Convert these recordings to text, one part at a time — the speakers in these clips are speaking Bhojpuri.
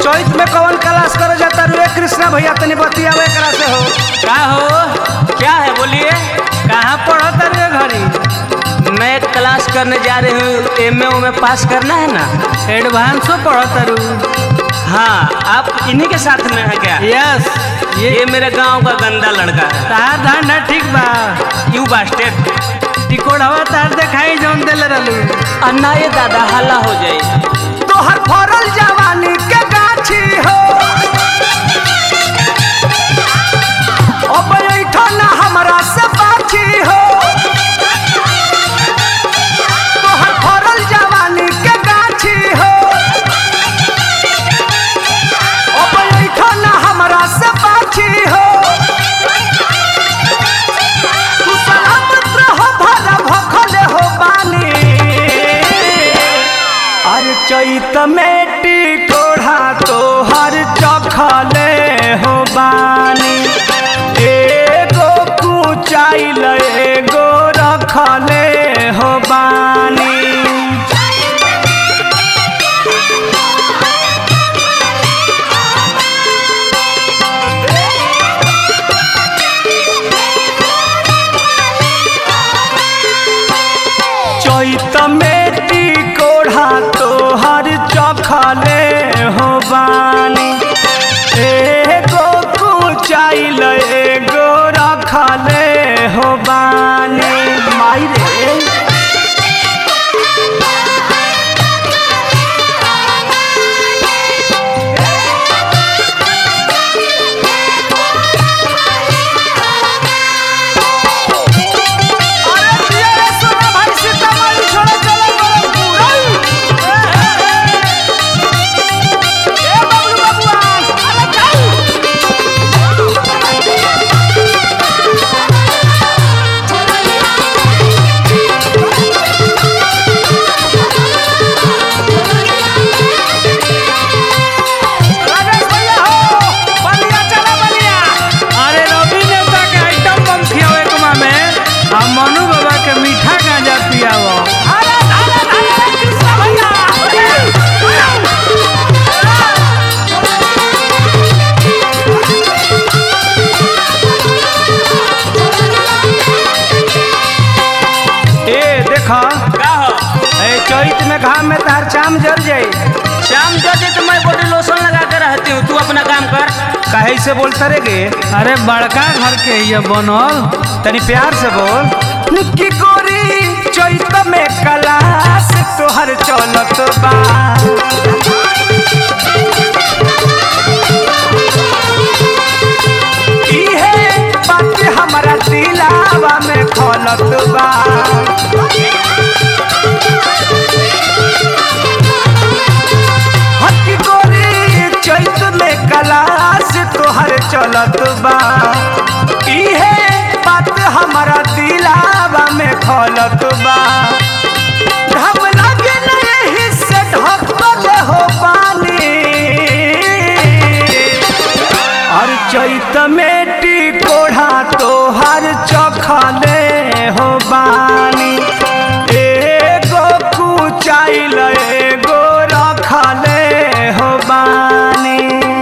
चैत में कौन क्लास करे जाता रे कृष्णा भैया तनी बतियावे एकरा से हो का हो क्या है बोलिए कहाँ पढ़ता रे घड़ी मैं क्लास करने जा रही हूँ एम ए में पास करना है ना एडवांसो पढ़ता रू हाँ आप इन्हीं के साथ में है क्या यस ये ये मेरे गांव का गंदा लड़का है तार धंधा ठीक बा यू बास्टेड टिकोड़वा तार देखाई जौन देले रहलू अन्ना ये दादा हल्ला हो जाए तोहर फरल जवानी के गाछी हो अब ऐठो ना हमरा से बाछी हो तोहर फरल जवानी के गाछी हो अब ऐठो ना हमरा से बाछी हो तू सलामत रहो भला भखले हो बानी अरे चैत में टिकोढ़ा तोहर चखले हो बानी एगो कुचाइल एगो रखले हो बानी चैत में टिकोढ़ा तोहर चखले हो बानी एगो कुचाइल एगो रखले हो बानी माई रे अरे दिया रे सोना भाई सीतामढ़ी छोड़े चले गोरखपुर ए बबलू बबुआ अरे जाऊ राजेश भैया हो बलिया चला बलिया अरे रवि नेता के आइटम बम खियावे कुमा में आ मनु बाबा के मीठा गांजा पियावो अरे अरे अरे कृष्णा भैया ए देखा का हो ए चैत में घाम में तार चाम जर जाई शाम जो दे तो मैं बॉडी लोशन लगा कर रहती हूँ तू अपना काम कर काहे से बोलता रे गे अरे बड़का घर के ये बनल तनी प्यार से बोल की गोरी चैत में कलास तोहर चलत बा इहे बात हमरा दिलावा में खलत बा हकी गोरी चैत में कलास तोहर चलत बा इहे बात हमरा दिलावा में खलत बा हम लगे न यही से ढकल हो पानी और चैत में टिकोढ़ा तोहर चखले हो बानी एगो कुचाइल एगो रखले हो बानी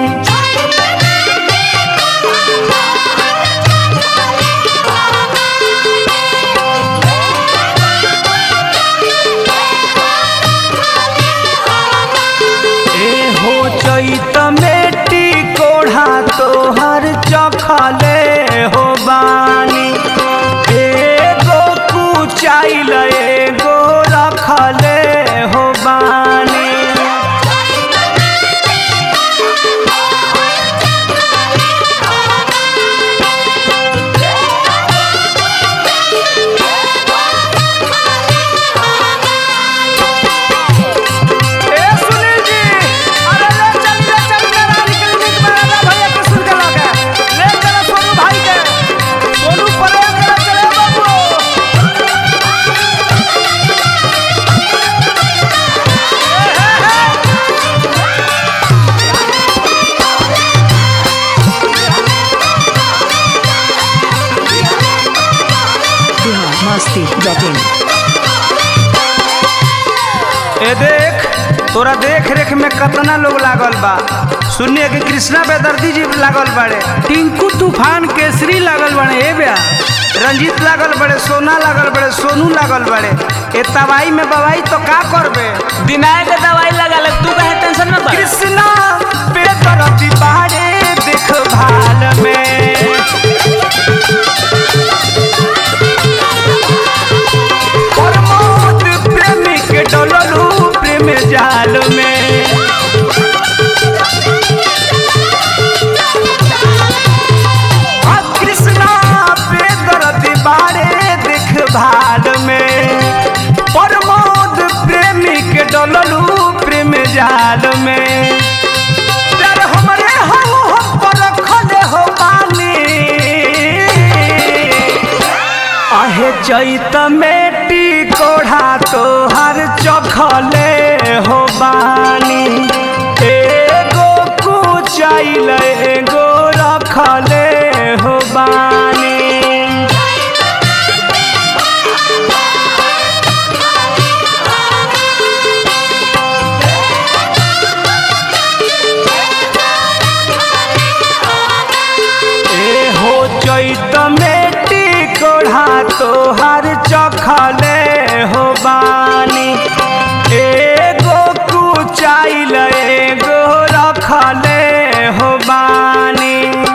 ए हो चैत में टिकोढ़ा तोहर चखले हो बानी एगो कुचाइल एगो रखले हो बानी ए सुनील जी अरे ले चल ले चल के रानी क्लिनिक में आला भैया के सुन के लगे ले चल सोनू भाई के सोनू परे के चले बाबू biharmasti.in ए देख तोरा देख रेख में कतना लोग लागल बा सुनिए कि कृष्णा बेदर्दी जी लागल बाड़े टिंकू तूफान केसरी लागल बने ए ब्या रंजीत लागल बड़े सोना लागल बड़े सोनू लागल बड़े ए तबाई में बवाई तो का करबे दिनाए के दवाई लगा ले तू कहे टेंशन में बा कृष्णा बेदर्दी बाड़े देखभाल में प्रमोद प्रेमी के डोललू प्रेम जाल में आ कृष्णा बेदर्दी बाड़े देखभाल में प्रमोद प्रेमी के डोललू प्रेम जाल में प्यार हमरे हम हम पर खले हो बानी आहे चैत मेटी कोढ़ा तोहर चखले हो बानी एगो कुचाइल एगो रखले हो बानी ए हो चैत मेटी कोढ़ा तोहर चखले हो बानी एगो कुचाइल एगो रखले हो बानी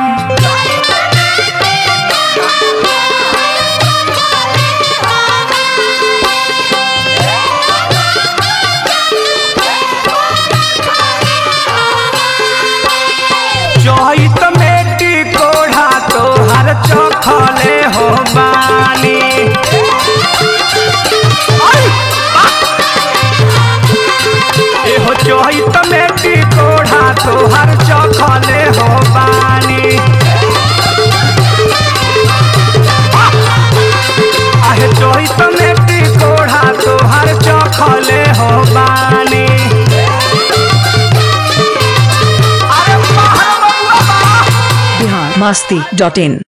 चैत मेटी कोढ़ा तोहर चखले हो बानी आई! एहो चैत मेटी कोढ़ा तोहर चखले हो बानी आहे चैत मेटी कोढ़ा तोहर चखले हो बानी अरे बाहर बबुआ बा बिहार मस्ती डॉट इन